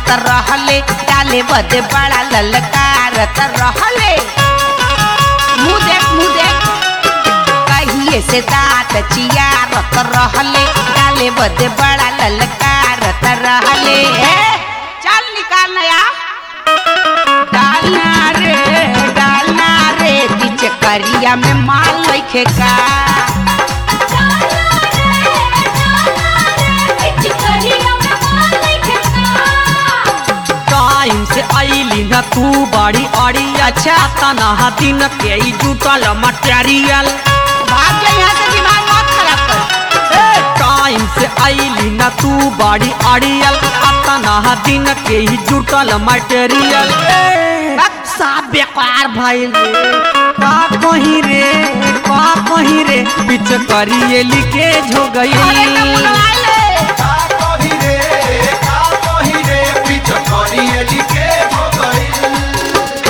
करत रहले डाले बदे बड़ा ललकारत रहले मुँह देख मुँह देख कहिए से दांत चियारत रहले डाले बदे बड़ा ललकारत रहले ए, चल निकाल नया डालना रे डालना रे बीच करिया में माल लइखे का टाइम से आईली न तू बड़ी अड़ी अच्छा तना दिन के ई जुटल मटेरियल भाग जा यहाँ से दिमाग मत खराब कर टाइम से आईली न तू बड़ी अड़ियल तना दिन के ई जुटल मटेरियल सब बेकार भइल रे का कहीं रे का कहीं रे पिछ करिए लीकेज हो अरे तो गई बुलवा ले का कही रे का कही रे पीछ करिए लिखे हो गई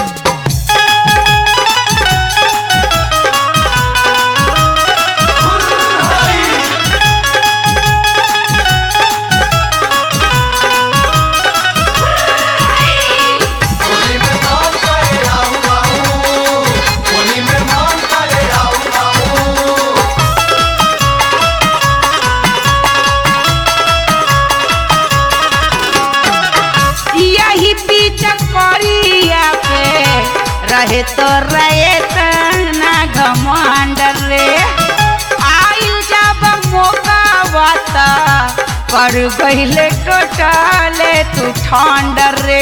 होली में मान करे आऊ आऊ होली में मान करे आऊ आऊ यही बीच करिया पे रहे तो रहे तना घमंड रे आइल जब मौका बता कर गईले टोटले तू ठंड रे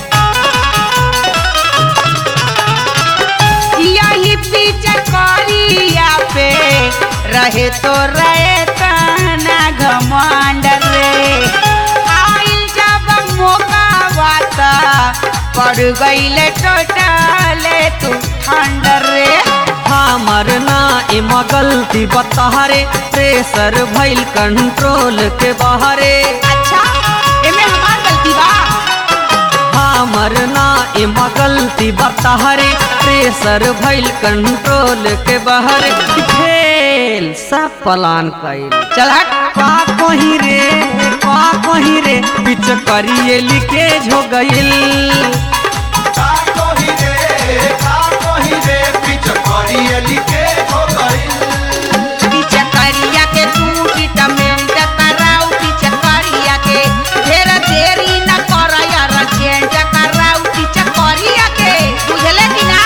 यही बीच करिया पे रहे तो रहे तना घमंड रे आइल जब मौका बाता पड़ गईले टोटले तू ठंड रे हमर ना एमा गलती बताहरे प्रेशर भइल कंट्रोल के बाहरे अच्छा एमे हमार गलती बा हमर ना एमा गलती बताहरे प्रेशर भइल कंट्रोल के बाहरे फेल सब प्लान कइल चल हट का कहीं रे का कहीं रे पिछ करिए लीकेज हो गइल का कही रे का कही रे पीछ करिए लिखे हो गई बीच करिया के टूटी टमेंट कराऊ बीच करिया के ढेर देरी न कर यार चेंज कराऊ बीच करिया के बुझले कि ना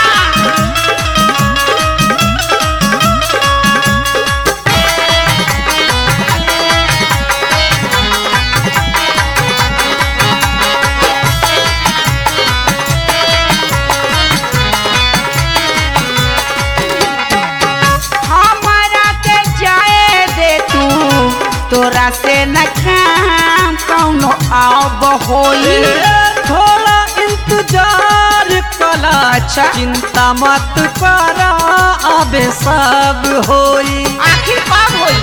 हमारा के जाए दे तू तोरा से न काम कौनो आब होई थोड़ा इंतजार कला अच्छा। चिंता मत करा अबे सब होई आखिर कब होई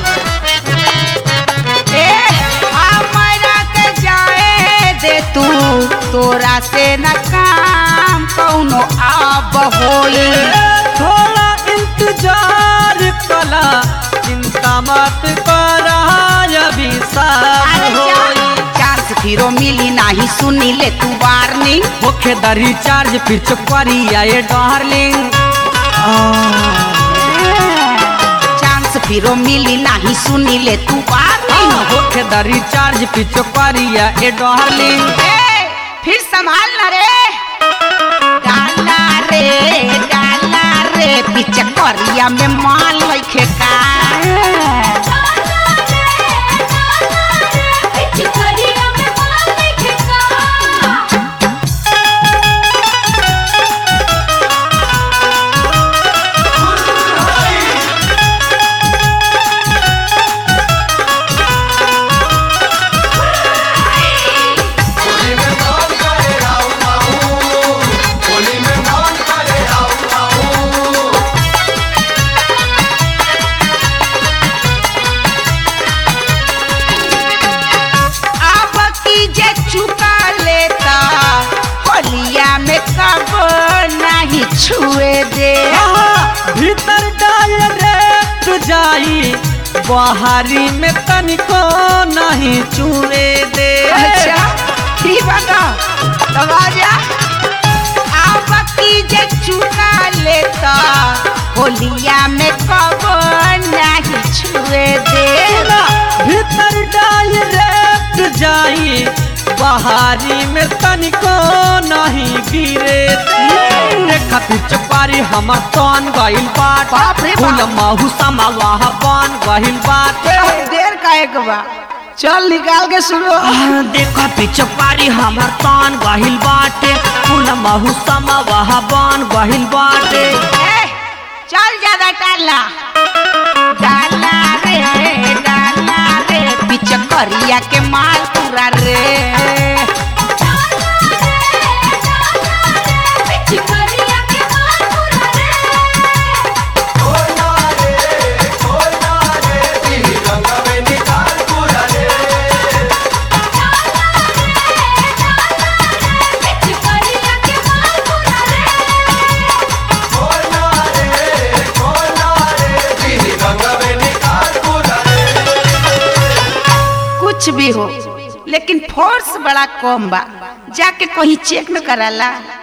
ए हमारा के जाए दे तू तोरा से न काम कौनो आब होई थोड़ा इंतजार कला चिंता मत करा अभी सब अरे होई चांस फिरो मिली नाही सुनी ले तू वार्निंग होखे द रिचार्ज फिर चुकरिया ये डार्लिंग चांस फिरो मिली नाही सुनी ले तू वार्निंग होखे द रिचार्ज फिर चुकरिया ये डार्लिंग ए, फिर संभाल ना रे डाला रे डाला रे पीछे करिया में माल लइखे का होली में मान करे आऊ आऊ होली में मान करे आऊ आऊ अब की जे चुका लेता होलिया में कब नहीं छुए दे आहा, भीतर डायरेक्ट जाई बाहरी में तनिको नहीं चुए दे अच्छा ठीक बा ना तब आ जा अब की जे चुना लेता होलिया में कब नहीं छुए दे भीतर डायरेक्ट जाई बहारी में तनिको नहीं गिरे देखा पिचकारी हमर तन गइल बाट बाप रे बाप। फूल महू समावा बन गइल बाट देर काहे के बा चल निकाल के सुनो आह, देखा पिचकारी हमर तन गइल बाटे फूल महू समावा बन गइल बाटे ए, चल ज्यादा डाला डाला रे डाला रे पिचकरिया के माल पूरा रे खोलना रे खोलना रे पीली रंग में निकाल पूरा रे खोलना रे खोलना रे पीली रंग में निकाल पूरा रे कुछ भी हो लेकिन फोर्स बड़ा कम बा जाके कहीं चेक न कराला